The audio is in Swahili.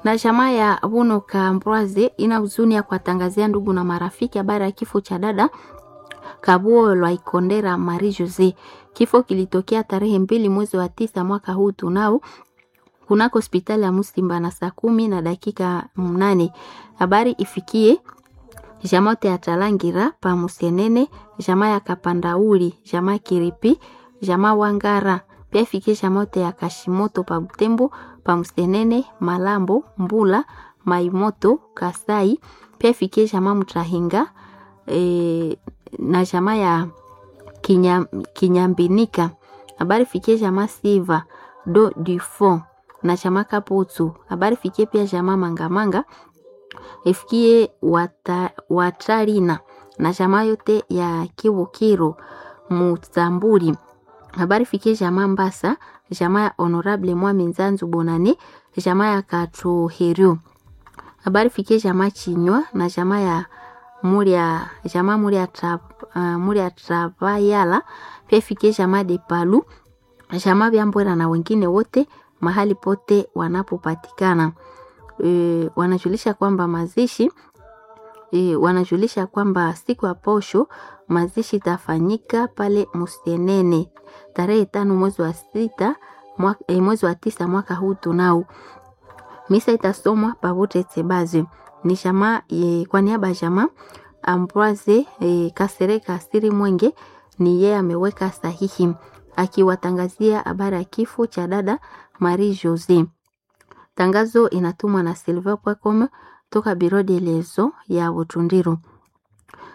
Na jamaa ya Buno Kambwaze ina huzuni ya kuwatangazia ndugu na marafiki habari ya kifo cha dada Kabuo Lwaikondera Marie Jose. Kifo kilitokea tarehe mbili mwezi wa tisa mwaka huu tunao kunako hospitali ya Musimba na saa kumi na dakika mnane. Habari ifikie jamaa yote ya Talangira pa Musienene, jamaa ya Kapandauli, jamaa Kiripi, jamaa Wangara, pia ifikie jamaa yote ya Kashimoto pa Butembo, pa Musienene, Malambo, Mbula, Maimoto, Kasai, pia ifikie jamaa Mtrahinga e, na jamaa ya Kinya, Kinyambinika. Habari fikie jamaa Siva do du fond na jamaa Kaputu. Habari fikie pia jamaa Mangamanga ifikie wata, Watarina na jamaa yote ya Kiwukiro Mutamburi. Habari fikie jamaa Mbasa, jamaa ya Honorable Mwami Nzanzu Bonane, jamaa ya Katuherio. Habari fikie jamaa Chinywa na jamaa ya Muria, jamaa Muria Trab, uh, Muria Trabayala, pia fikie jamaa de Palu, jamaa Byambwera na wengine wote mahali pote wanapopatikana. E, wanajulisha kwamba mazishi e, wanajulisha kwamba siku ya posho mazishi itafanyika pale Musienene tarehe tano mwezi wa sita mwaka, e, mwezi wa tisa mwaka huu tunao. Misa itasomwa pawote Tsebazi ni jamaa e, kwa niaba ya jamaa Ambroise e, Kasereka Asiri Mwenge ni yeye ameweka sahihi akiwatangazia habari ya kifo cha dada Marie Jose. Tangazo inatumwa na silver.com toka Biro de Lezo ya Butundiru.